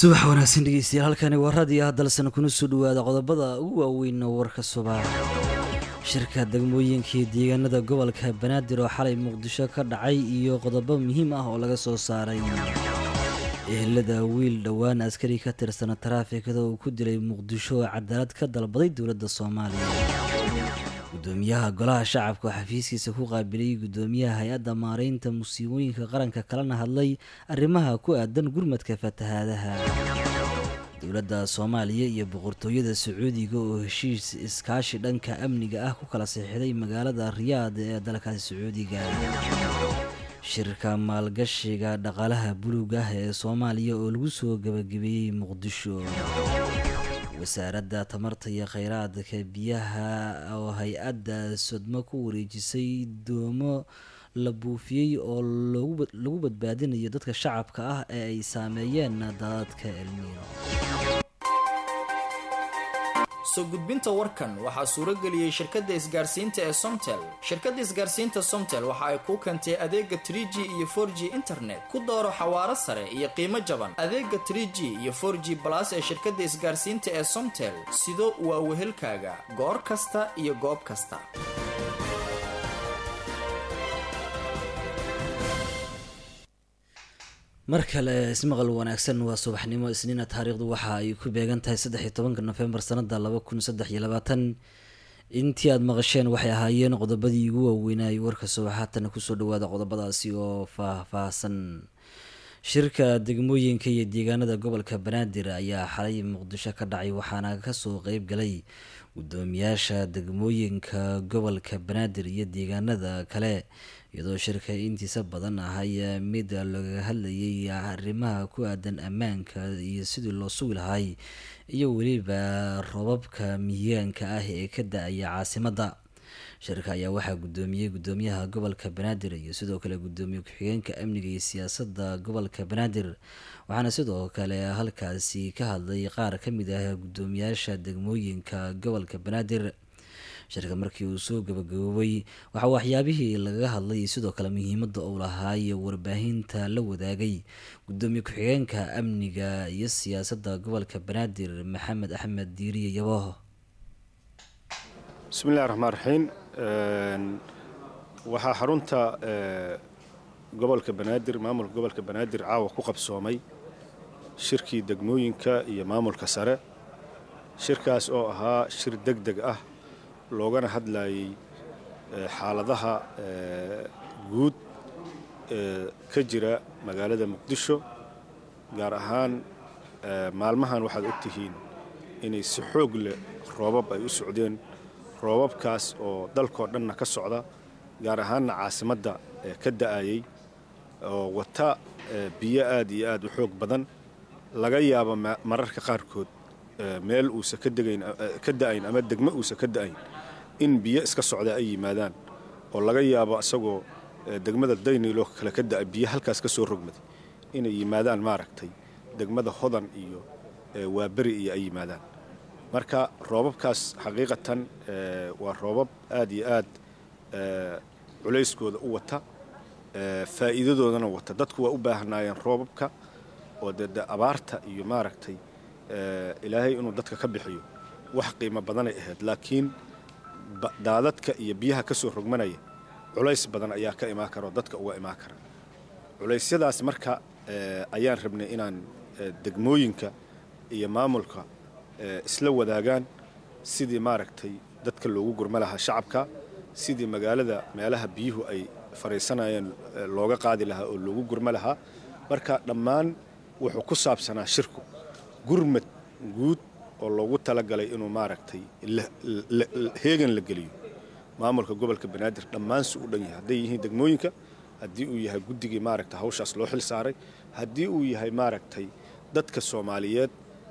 subax wanaagsan dhegeystayaal halkani waa raadiyo hadalsan kuna soo dhawaada qodobada ugu waaweyn warka subax shirka degmooyinkii deegaanada gobolka banaadir oo xalay muqdisho ka dhacay iyo qodobo muhiim ah oo laga soo saaray ehelada wiil dhowaan askari ka tirsana taraafikada uu ku dilay muqdisho oo cadaalad ka dalbaday dowladda soomaaliya gudoomiyaha golaha shacabka oo xafiiskiisa ku qaabilay gudoomiyaha hay-adda maareynta musiibooyinka qaranka kalena hadlay arrimaha ku aadan gurmadka fatahaadaha dowladda soomaaliya iyo boqortooyada sacuudiga oo heshiis iskaashi dhanka amniga ah ku kala saxiixday magaalada riyaad ee dalkaasi sacuudiga shirka maalgashiga dhaqaalaha buluug ah ee soomaaliya oo lagu soo gabagabeeyey muqdisho wasaaradda tamarta iyo kheyraadka biyaha oo hay-adda sodmo ku wareejisay doomo la buufiyey oo lagu badbaadinayo dadka shacabka ah ee ay saameeyeen daadadka elniino soo gudbinta warkan waxaa suuro geliyey shirkadda isgaarsiinta ee somtel shirkadda isgaarsiinta somtel waxa ay kuu keentay adeega trie g iyo for g internet ku dooro xawaaro sare iyo qiimo jaban adeega trie g iyo for g balas ee shirkadda isgaarsiinta ee somtel sido waa wehelkaaga goor kasta iyo goob kasta mar kale ismaqal wanaagsan waa subaxnimo isniina taariikhdu waxa ay ku beegan tahay saddex iyo tobanka nofembar sanada laba kun saddex iyo labaatan intii aada maqasheen waxay ahaayeen qodobadii ugu waaweynay warka subax haatana kusoo dhawaada qodobadaasi oo faah-faahsan shirka degmooyinka iyo deegaanada gobolka banaadir ayaa xalay muqdisho ka dhacay waxaana kasoo qeyb galay gudoomiyaasha degmooyinka gobolka banaadir iyo deegaanada kale iyadoo shirka intiisa badan ahay mid looga hadlayay arrimaha ku aadan ammaanka iyo sidii loo sugi lahay iyo weliba robabka mihigaanka ah ee ka da-aya caasimadda shirka ayaa waxaa gudoomiyey gudoomiyaha gobolka banaadir iyo sidoo kale gudoomiye ku-xigeenka amniga iyo siyaasadda gobolka banaadir waxaana sidoo kale halkaasi ka hadlay qaar ka mid ah gudoomiyaasha degmooyinka gobolka banaadir shirka markii uu soo gabagaboobay waxaa waxyaabihii lagaga hadlay sidoo kale muhiimadda uu lahaa iyo warbaahinta la wadaagay gudoomiye ku-xigeenka amniga iyo siyaasadda gobolka banaadir maxamed axmed diiriye yaboho bismillahi raxmaan raxiim waxaa xarunta gobolka banaadir maamulka gobolka banaadir caawa ku qabsoomay shirkii degmooyinka iyo maamulka sare shirkaas oo ahaa shir deg deg ah loogana hadlayay xaaladaha guud ee ka jira magaalada muqdisho gaar ahaan maalmahan waxaad ogtihiin inay si xoog leh roobab ay u socdeen roobabkaas oo dalkoo dhanna ka socda gaar ahaanna caasimadda ka da'ayay oo wata biyo aad iyo aad u xoog badan laga yaabo mararka qaarkood meel uusa ka da'ayn ama degmo uusa ka da'ayn in biyo iska socda ay yimaadaan oo laga yaabo isagoo degmada daynilo kale ka da'a biyo halkaas ka soo rogmaday inay yimaadaan maaragtay degmada hodan iyo waaberi iyo ay yimaadaan marka roobabkaas xaqiiqatan waa roobab aad iyo aad culayskooda u wata faa'iidadoodana wata dadku waa u baahnaayeen roobabka oo dee abaarta iyo maaragtay ilaahay inuu dadka ka bixiyo wax qiimo badanay ahayd laakiin daadadka iyo biyaha ka soo rogmanaya culays badan ayaa ka imaan kara oo dadka uga imaan kara culaysyadaas marka ayaan rabnay inaan degmooyinka iyo maamulka isla wadaagaan sidii maaragtay dadka loogu gurma lahaa shacabka sidii magaalada meelaha biyuhu ay fadhiisanayeen looga qaadi lahaa oo loogu gurma lahaa marka dhammaan wuxuu ku saabsanaa shirku gurmad guud oo loogu talagalay inuu maaragtay heegan la geliyo maamulka gobolka banaadir dhammaansu u dhan yahay hadday yihiin degmooyinka haddii uu yahay guddigii maaragta hawshaas loo xil saaray haddii uu yahay maaragtay dadka soomaaliyeed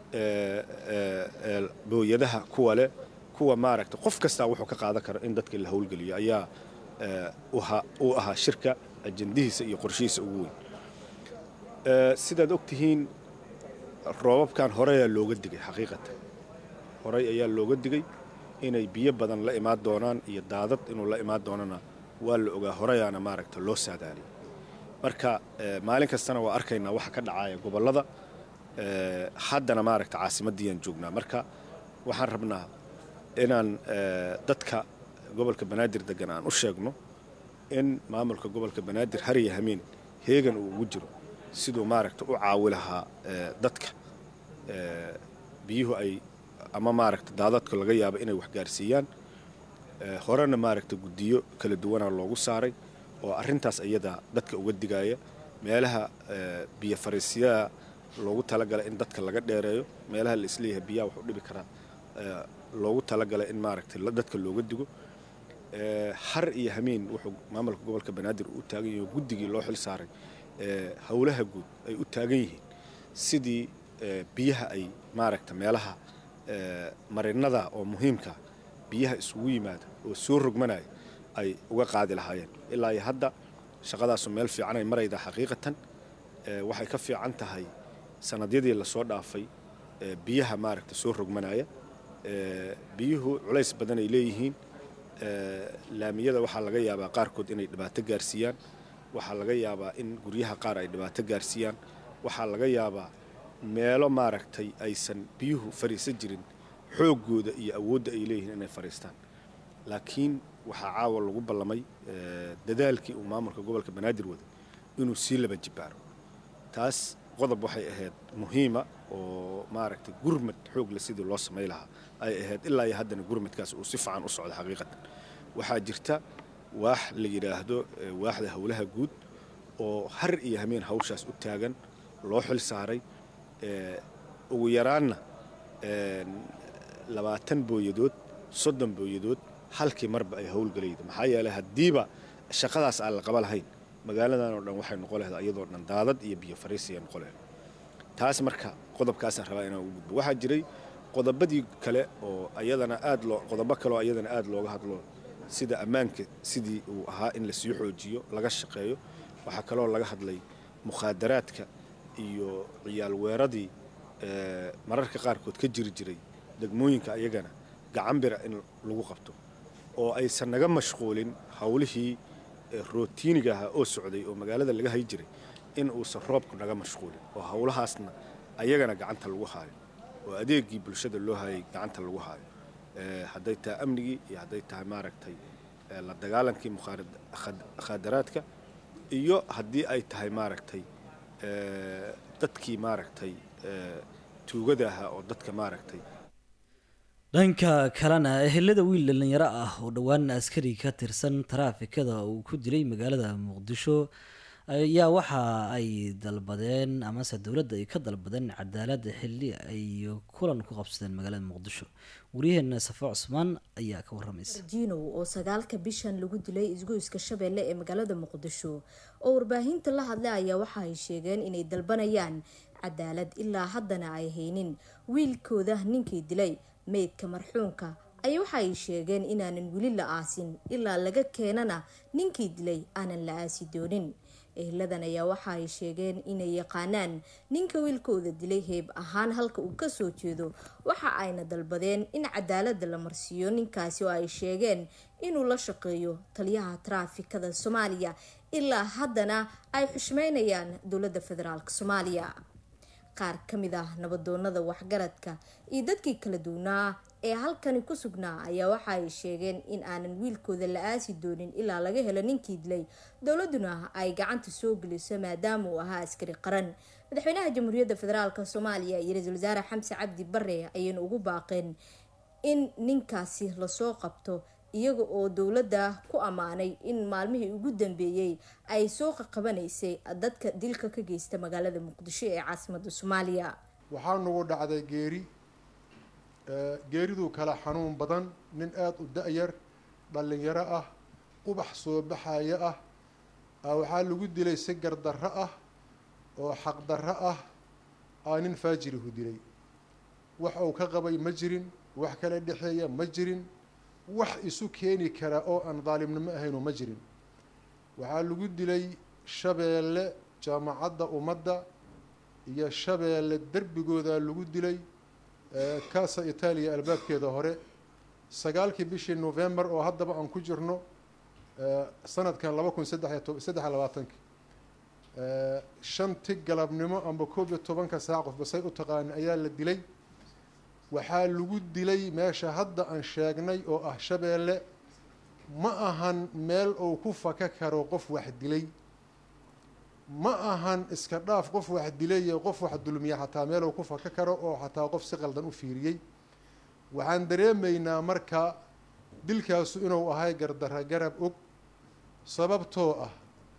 booyadaha kuwa leh kuwa maaragta qof kastaa wuxuu ka qaadan kara in dadka la howlgeliyo ayaa uu ahaa shirka ajandihiisa iyo qorshihiisa ugu weyn sidaad og tihiin roobabkan horey ayaa looga digay xaqiiqatan horey ayaa looga digay inay biyo badan la imaan doonaan iyo daadad inuu la imaan doonana waa la ogaa horeyaana maaragta loo saadaaliyay marka maalin kastana waa arkaynaa waxa ka dhacaya gobollada haddana maaragta caasimaddiiyaan joognaa marka waxaan rabnaa inaan dadka gobolka banaadir degan aan u sheegno in maamulka gobolka banaadir hariya hameen heegan uu ugu jiro siduu maaragta u caawi lahaa dadka biyuhu ay ama maaragta daadadka laga yaabo inay waxgaarsiiyaan horena maaragta guddiyo kala duwanaa loogu saaray oo arrintaas iyada dadka uga digaya meelaha biyo fariisyaha loogu talagalay in dadka laga dheereeyo meelaha la isleeyahay biyaha wax u dhibi karaa loogu talagalay in maaragtay dadka looga digo har iyo hameen wuxuu maamulka gobolka banaadir u taagan yahay guddigii loo xil saaray howlaha guud ay u taagan yihiin sidii biyaha ay maaragta meelaha marinada oo muhiimka biyaha isugu yimaada oo soo rogmanaya ay uga qaadi lahaayeen ilaa iyo hadda shaqadaasu meel fiican ay maraydaa xaqiiqatan waxay ka fiican tahay sanadyadii lasoo dhaafay biyaha maaragta soo rogmanaya biyuhu culays badan ay leeyihiin laamiyada waxaa laga yaabaa qaarkood inay dhibaato gaarsiiyaan waxaa laga yaabaa in guryaha qaar ay dhibaato gaarsiiyaan waxaa laga yaabaa meelo maaragtay aysan biyuhu fariisan jirin xooggooda iyo awoodda ay leeyihiin inay fariistaan laakiin waxaa caawa lagu ballamay dadaalkii uu maamulka gobolka banaadir waday inuu sii laba jibbaaro taas qodob waxay ahayd muhiima oo maaragtay gurmad xoogle sidii loo samay lahaa ay ahayd ilaa iyo haddana gurmadkaas uu si fiican u socdo xaqiiqatan waxaa jirta waax la yidhaahdo waaxda howlaha guud oo har iyo hameen hawshaas u taagan loo xil saaray ugu yaraanna labaatan booyadood soddon booyadood halkii marba ay howlgelayda maxaa yeelay haddiiba shaqadaas aan la qaba lahayn magaaladan oo dhan waxay noqon lahayd iyadoo dhan daadad iyo biyo fariisiya noqon lahayd taas marka qodobkaasaan rabaa inaan ugu gudbo waxaa jiray qodobadii kale oo ayadana aad loo qodobo kale oo ayadana aad looga hadlo sida ammaanka sidii uu ahaa in lasii xoojiyo laga shaqeeyo waxaa kaloo laga hadlay mukhaadaraadka iyo ciyaal weeradii mararka qaarkood ka jiri jiray degmooyinka ayagana gacan bira in lagu qabto oo aysan naga mashquulin howlihii rootiiniga ahaa oo socday oo magaalada laga hay jiray in uusan roobku naga mashquulin oo howlahaasna ayagana gacanta lagu haayo oo adeegii bulshada loo hayay gacanta lagu haayo hadday tahay amnigii iyo hadday tahay maaragtay la dagaalankii mukhaadaraadka iyo haddii ay tahay maaragtay dadkii maaragtay tuugada ahaa oo dadka maaragtay dhanka kalena ehelada wiil dhalinyaro ah oo dhowaan askari ka tirsan taraafikada uu ku dilay magaalada muqdisho ayaa waxa ay dalbadeen amase dowladda ay ka dalbadeen cadaalada xili ay kulan ku qabsadeen magaalada muqdisho waryaheena safo cusmaan ayaa ka waramaysa jinow oo sagaalka bishan lagu dilay isgoyska shabeelle ee magaalada muqdisho oo warbaahinta la hadlay ayaa waxa ay sheegeen inay dalbanayaan cadaalad ilaa haddana ay haynin wiilkooda ninkii dilay meydka marxuunka ayaa waxa ay sheegeen inaanan weli la aasin ilaa laga keenana ninkii dilay aanan la aasi doonin ehladan ayaa waxa ay sheegeen inay yaqaanaan ninka wiilkooda dilay heeb ahaan halka uu kasoo jeedo waxa ayna dalbadeen in cadaalada la marsiiyo ninkaasi oo ay sheegeen inuu la shaqeeyo taliyaha taraafikada soomaaliya ilaa haddana ay xushmeynayaan dowladda federaalk soomaaliya qaar ka mid ah nabadoonada waxgaradka iyo dadkii kala duwanaa ee halkani ku sugnaa ayaa waxa ay sheegeen in aanan wiilkooda la aasi doonin ilaa laga helo ninkii dilay dowladuna ay gacanta soo geliso maadaama uu ahaa askari qaran madaxweynaha jamhuuriyadda federaalk soomaaliya iyo ra-iisul wasaare xamse cabdi bare ayayna ugu baaqeen in ninkaasi lasoo qabto iyaga oo dowladda ku ammaanay in maalmihii ugu dambeeyey ay soo qaqabanaysay dadka dilka ka geysta magaalada muqdisho ee caasimada soomaaliya waxaa nagu dhacday geeri geeriduu kale xanuun badan nin aada u da-yar dhallinyaro ah ubax soo baxaya ah waxaa lagu dilay si gardarro ah oo xaqdarro ah aa nin faajirihu dilay wax uu ka qabay ma jirin wax kala dhexeeya ma jirin wax isu keeni kara oo aan daalimnimo ahaynu ma jirin waxaa lagu dilay shabeelle jaamacadda ummadda iyo shabeelle derbigooda lagu dilay kaasa itaaliya albaabkeeda hore sagaalkii bishii november oo haddaba aan ku jirno sanadkan laba kun saddex saddex labaatanki shanti galabnimo amba koob iyo tobanka saac qofba say u taqaani ayaa la dilay waxaa lagu dilay meesha hadda aan sheegnay oo ah shabeelle ma ahan meel uu ku faka karo qof wax dilay ma ahan iska dhaaf qof wax dilay iyo qof wax dulmiya xataa meel uu ku faka karo oo xataa qof si qaldan u fiiriyey waxaan dareemaynaa marka dilkaasu inuu ahay gardara garab og sababtoo ah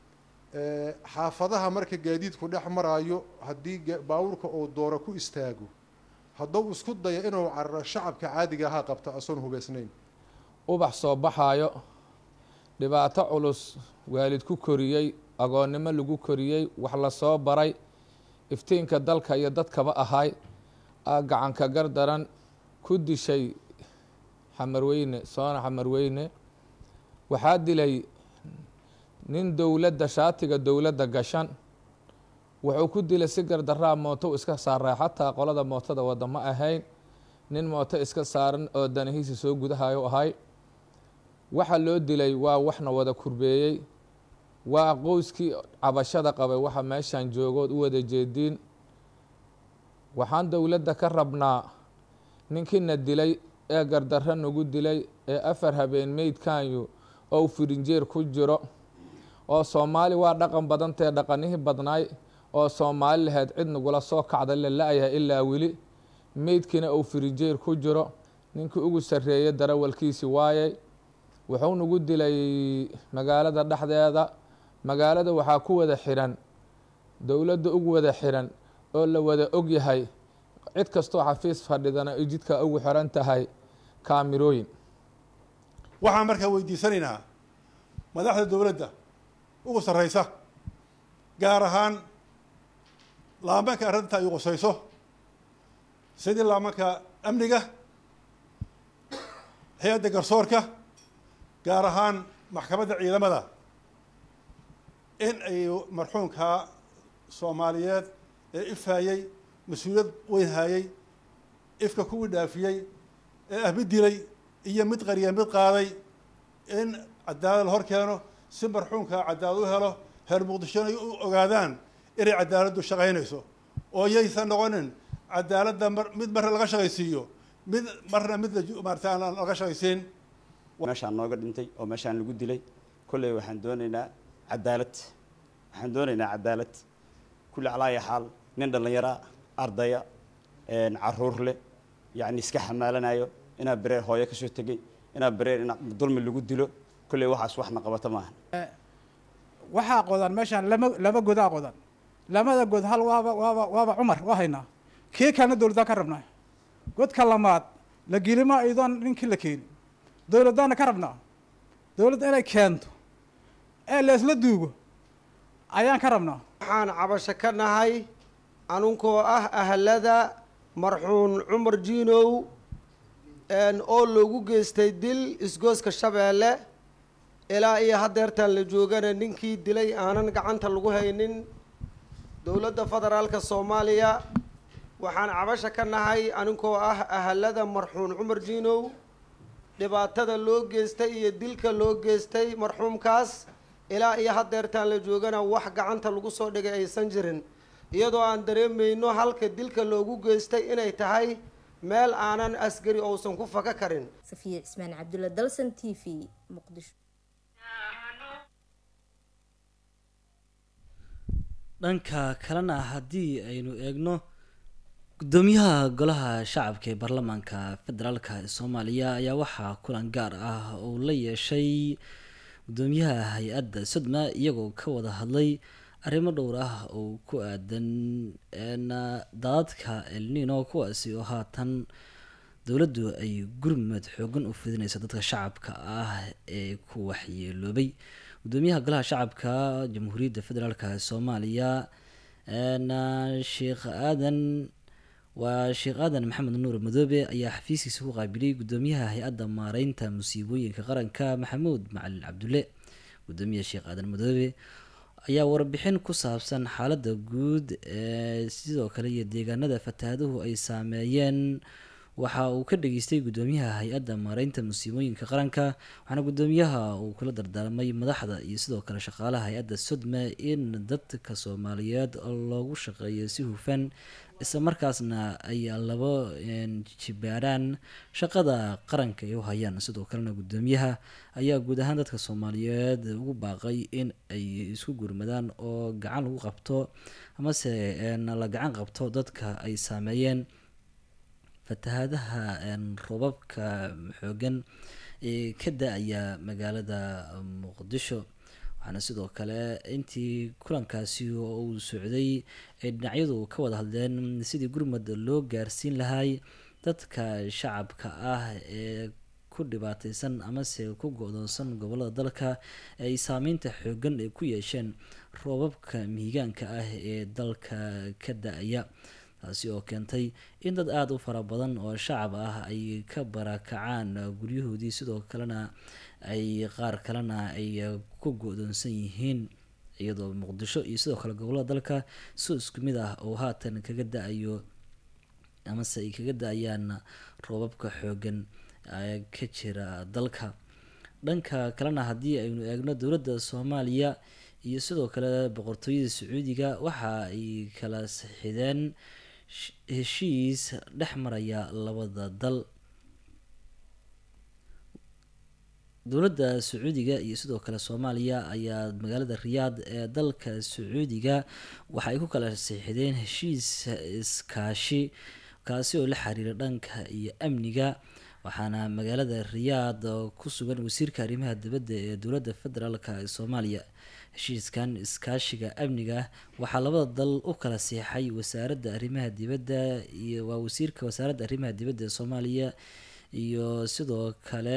xaafadaha marka gaadiidku dhex maraayo haddii baabuurka uu dooro ku istaago hadduu isku dayo inuu cararo shacabka caadiga ahaa qabta asoon hubeysnayn ubax soo baxaayo dhibaato culus waalid ku koriyey agoonnimo lagu koriyey wax la soo baray iftiinka dalka iyo dadkaba ahay aa gacanka gardaran ku dishay xamarweyne soona xamarweyne waxaa dilay nin dowladda shaatiga dowladda gashan wuxuu ku dilay si gardaraa mooto iska saaray xataa qolada mootada wada ma ahayn nin mooto iska saaran oo danahiisa soo gudahayo ahay waxa loo dilay waa waxna wada kurbeeyey waa qoyskii cabashada qabay waxa meeshan joogood u wada jeediin waxaan dowladda ka rabnaa ninkiina dilay ee gardarro nagu dilay ee afar habeen meydkanyu oo firinjeer ku jiro oo soomaali waa dhaqan badantae dhaqanihii badnaay oo soomaali lahayd cid nagula soo kacda la la-yahay ilaa weli meydkiina uu firinjeer ku jiro ninkii ugu sarreeyay darawalkiisi waayay wuxuu nagu dilay magaalada dhexdeeda magaalada waxaa ku wada xiran dowladda ugu wada xiran oo la wada og yahay cid kastoo xafiis fadhidana ay jidka ugu xiran tahay kaamirooyin waxaan markaa weydiisanaynaa madaxda dowladda ugu sarreysa gaar ahaan laamanka arrinta ay qusayso sidii laamanka amniga hay-adda garsoorka gaar ahaan maxkamadda ciidamada in ay marxuumka soomaaliyeed ee ifhayey mas-uuliyad weyn hayey ifka kuwii dhaafiyey ee ah mid dilay iyo mid qariya mid qaaday in cadaalad la hor keeno si marxuumka cadaalad u helo heer muqdishona ay u ogaadaan inay cadaaladdu shaqaynayso oo yaysan noqonin cadaaladda mar mid marna laga shaqaysiiyo mid marna mid maarata aan laga shaqaysiin meeshaan nooga dhintay oo meeshaan lagu dilay kolley waxaan doonaynaa cadaalad waxaan doonaynaa cadaalad kulli calaaya xaal nin dhallinyara ardaya caruur leh yacni iska xamaalanayo inaa bereer hooyo kasoo tegey inaa bereer in dulmi lagu dilo kolley waxaas waxna qabata maahan waxaa qodan meeshaan lama laba godaa qodan lamada god hal waaba waaba waaba cumar waa haynaa kii kalena dowladdaan ka rabnaa godka lamaad la gelima iyadoon ninkii la keenin dowladdaana ka rabnaa dowladda inay keento ee leesla duugo ayaan ka rabnaa waxaan cabasho ka nahay anunkoo ah ahlada marxuun cumar jiinow oo loogu geystay dil isgooska shabeelle ilaa iyo haddeertaan la joogana ninkii dilay aanan gacanta lagu haynin dowladda federaalka soomaaliya waxaan cabasho ka nahay aninkoo ah ahalada marxuun cumar jiinow dhibaatada loo geystay iyo dilka loo geystay marxuumkaas ilaa iyo haddeertaan la joogana wax gacanta lagu soo dhigay aysan jirin iyadoo aan dareemayno halka dilka loogu geystay inay tahay meel aanan askari ousan ku faka karin safiya cismaan cabdulla dalsan t v muqdisho dhanka kalena haddii aynu eegno gudoomiyaha golaha shacabka ee baarlamaanka federaalka ee soomaaliya ayaa waxaa kulan gaar ah uu la yeeshay gudoomiyaha hay-adda sodma iyagoo ka wada hadlay arrimo dhowr ah oo ku aadan daadadka elnino kuwaasi oo haatan dowladdu ay gurmad xoogan u fidinaysa dadka shacabka ah ee ku waxyeeloobay gudoomiyaha golaha shacabka jamhuuriyadda federaalk soomaaliya sheekh aadan waa sheekh aadan maxamed nuur madoobe ayaa xafiiskiisa ku qaabilay gudoomiyaha hay-adda maareynta musiibooyinka qaranka maxamuud macalin cabdulle gudoomiyaha sheekh aadan madoobe ayaa warbixin ku saabsan xaaladda guud ee sidoo kale iyo deegaanada fatahaaduhu ay saameeyeen waxa uu ka dhageystay gudoomiyaha hay-adda maareynta musiibooyinka qaranka waxaana gudoomiyaha uu kula dardaarmay madaxda iyo sidoo kale shaqaalaha hay-adda sodma in dadka soomaaliyeed loogu shaqeeyo si hufan isla markaasna ay labo jibaaraan shaqada qaranka ay u hayaan sidoo kalena gudoomiyaha ayaa guud ahaan dadka soomaaliyeed ugu baaqay in ay isku gurmadaan oo gacan lagu qabto amase la gacan qabto dadka ay saameeyeen fatahaadaha roobabka xoogan ee ka da-aya magaalada muqdisho waxaana sidoo kale intii kulankaasi oo uu socday ay dhinacyadu ka wada hadleen sidii gurmad loo gaarsiin lahay dadka shacabka ah ee ku dhibaateysan amase ku go-doonsan gobolada dalka ay saameynta xoogan ay ku yeesheen roobabka mihigaanka ah ee dalka ka da-aya taasi oo keentay in dad aada u fara badan oo shacab ah ay ka barakacaan guryahoodii sidoo kalena ay qaar kalena ay ku go-doonsan yihiin iyadoo muqdisho iyo sidoo kale gobolada dalka si isku mid ah oo haatan kaga da-ayo amase ay kaga da-ayaan roobabka xoogan ka jira dalka dhanka kalena haddii aynu eegno dowladda soomaaliya iyo sidoo kale boqortooyada sacuudiga waxa ay kala sixideen heshiis dhex maraya labada dal dowladda sacuudiga iyo sidoo kale soomaaliya ayaa magaalada riyaad ee dalka sacuudiga waxa ay ku kala siixideen heshiis iskaashi kaasi oo la xiriira dhanka iyo amniga waxaana magaalada riyaad ku sugan wasiirka arrimaha dibadda ee dowladda federaalk ee soomaaliya heshiiskan iskaashiga amniga waxaa labada dal u kala siixay wasaaradda arrimaha dibadda iyo waa wasiirka wasaaradda arrimaha dibadda ee soomaaliya iyo sidoo kale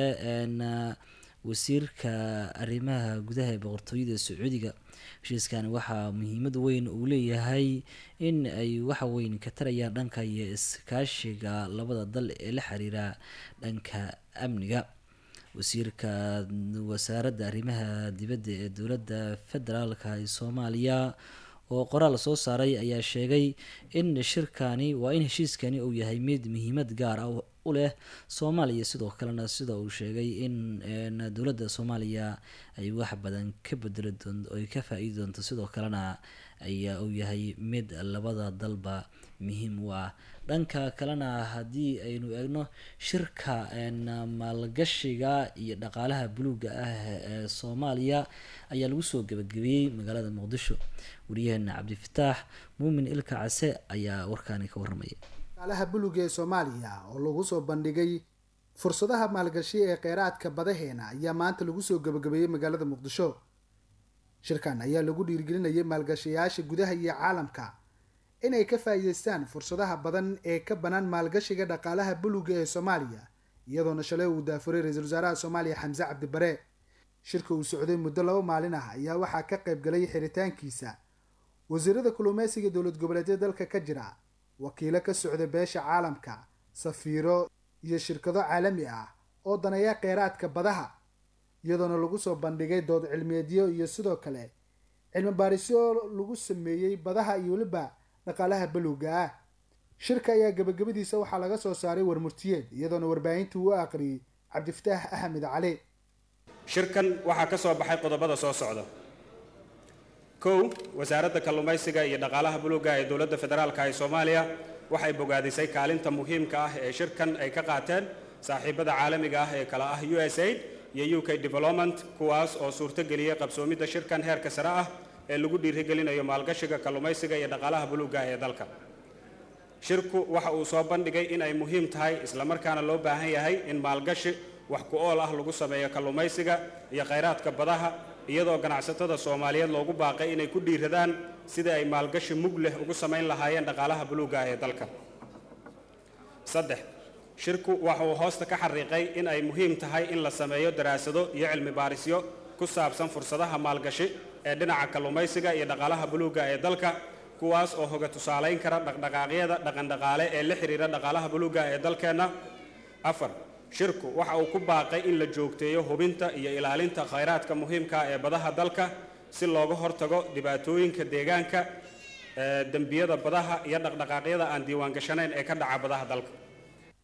wasiirka arrimaha gudaha ee boqortooyada sacuudiga heshiiskan waxaa muhiimad weyn uu leeyahay in ay waxa weyn ka tarayaan dhanka iyo iskaashiga labada dal ee la xiriira dhanka amniga wasiirka wasaaradda arrimaha dibadda ee dowladda federaalka ee soomaaliya oo qoraal soo saaray ayaa sheegay in shirkani waa in heshiiskani uu yahay mid muhiimad gaar ah u leh soomaaliya sidoo kalena sida uu sheegay in dowladda soomaaliya ay wax badan ka bedeli doonto ay ka faa-iidi doonto sidoo kalena ayaa uu yahay mid labada dalba muhiim u ah dhanka kalena haddii aynu eegno shirka maalgashiga iyo dhaqaalaha buluuga ah ee soomaaliya ayaa lagu soo gabagabeeyey magaalada muqdisho wariyaheena cabdifataax muumin ilka case ayaa warkaani ka warramaya dhaqaalaha buluuga ee soomaaliya oo lagu soo bandhigay fursadaha maalgashi ee kheyraadka badaheena ayaa maanta lagu soo gabagabeeyey magaalada muqdisho shirkan ayaa lagu dhiirigelinayay maalgashayaasha gudaha iyo caalamka inay ka faa'iideystaan fursadaha badan ee ka bannaan maalgashiga dhaqaalaha buluuga ee soomaaliya iyadoona shalay uu daafuray ra-iisul wasaaraha soomaaliya xamse cabdibare shirka uu socday muddo laba maalin ah ayaa waxaa ka qayb galay xiritaankiisa wasiirada kalluumeysiga dowlad goboleedyada dalka ka jira wakiilo ka socda beesha caalamka safiiro iyo shirkado caalami ah oo daneeya kheyraadka badaha iyadoona lagu soo bandhigay dood cilmiyeedyo iyo sidoo kale cilmi baarisyo lagu sameeyey badaha iyo weliba dhaqaalaha baluuga ah shirka ayaa gabagabadiisa waxaa laga soo saaray warmurtiyeed iyadoona warbaahintii uu aqriyey cabdifataax axmed cali shirkan waxaa ka soo baxay qodobada soo socda kow wasaaradda kalluumaysiga iyo dhaqaalaha buluuga ee dowladda federaalka ee soomaaliya waxay bogaadisay kaalinta muhiimka ah ee shirkan ay ka qaateen saaxiibada caalamiga ah ee kala ah u s aid iyo u k development kuwaas oo suurtogeliyey qabsoomidda shirkan heerka sare ah ee lagu dhiirigelinayo maalgashiga kalluumaysiga iyo dhaqaalaha buluuga ee dalka shirku waxa uu soo bandhigay in ay muhiim tahay islamarkaana loo baahan yahay in maalgashi wax ku ool ah lagu sameeyo kalluumaysiga iyo khayraadka badaha iyadoo ganacsatada soomaaliyeed loogu baaqay inay ku dhiiradaan sidii ay maalgashi mug leh ugu samayn lahaayeen dhaqaalaha buluuga ee dalka saddex shirku waxa uu hoosta ka xariiqay in ay muhiim tahay in la sameeyo daraasado iyo cilmi baarisyo ku saabsan fursadaha maalgashi ee dhinaca kalluumaysiga iyo dhaqaalaha buluuga ee dalka kuwaas oo hoga tusaalayn kara dhaqdhaqaaqyada dhaqandhaqaale ee la xidhiira dhaqaalaha buluuga ee dalkeenna afar shirku waxa uu ku baaqay in la joogteeyo hubinta iyo ilaalinta khayraadka muhiimka ee badaha dalka si looga hortago dhibaatooyinka deegaanka dembiyada badaha iyo dhaqdhaqaaqyada aan diiwaangashanayn ee ka dhaca badaha dalka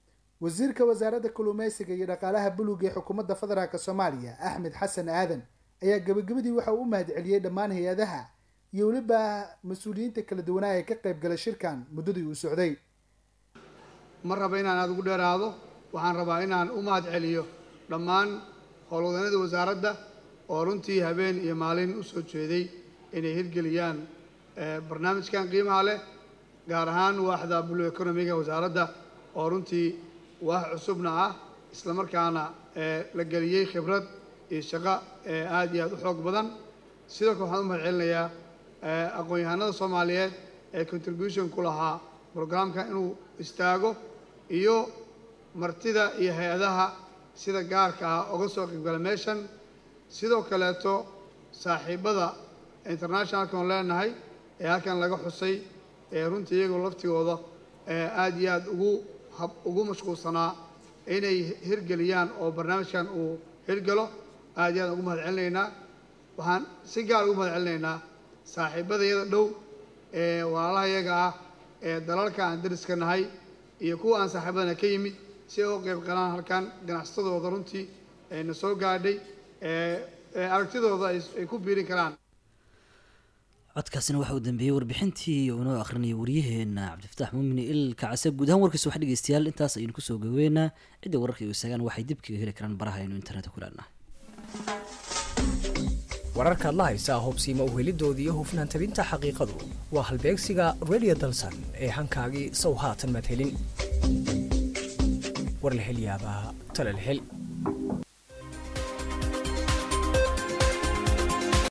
wasiirka wasaaradda kalluumeysiga iyo dhaqaalaha buluga ee xukuumadda federaalk soomaaliya axmed xasan aadan ayaa gabagabadii waxa uu u mahadceliyey dhammaan hay-adaha iyo weliba mas-uuliyiinta kala duwanaa ee ka qayb galay shirkan muddadii uu socday ma raba inaan aada ugu dheeraado waxaan rabaa inaan u mahad celiyo dhammaan howlwadeennada wasaaradda oo runtii habeen iyo maalin u soo jeeday inay hirgeliyaan barnaamijkan qiimaha leh gaar ahaan waaxda blue economiga wasaaradda oo runtii waax cusubna ah isla markaana la geliyey khibrad iyo shaqo aada iyo aada u xoog badan sidoo kale waxaan u mahad celinayaa aqoon-yahanada soomaaliyeed ee contribution ku lahaa brograamka inuu istaago iyo martida iyo hay-adaha sida gaarka ah oga soo qaybgala meeshan sidoo kaleeto saaxiibada internationalka oon leenahay ee halkan laga xusay ee runtii iyagoo laftigooda aada iyo aada ugu hab ugu mashquulsanaa inay hirgeliyaan oo barnaamijkan uu hirgalo aada iyo aad ugu mahad celinaynaa waxaan si gaar ugu mahad celinaynaa saaxiibada iyada dhow ee walaalaha iyaga ah ee dalalka aan dariska nahay iyo kuwa aan saaxiibadana ka yimid si ay u qayb galaan halkan ganacsatadooda runtii na soo gaadhay aragtidooda ay ku biirin karaan codkaasina waxa uu dambeeyey warbixintii uu inoo akhrinaya waryaheena cabdifataax muumini ilka case guud ahaan warkiisa wax dhegeystayaal intaas ayaynu kusoo gaweynaa cidda wararka igu istaagaan waxay dib kaga heli karaan baraha aynu internetka ku leenahay wararkaad la haysaa hubsiima uhelidoodii iyo hufnaan tabinta xaqiiqadu waa halbeegsiga radio dalsan ee hankaagii sow haatan maad helin war la hel yaabaa tale la hel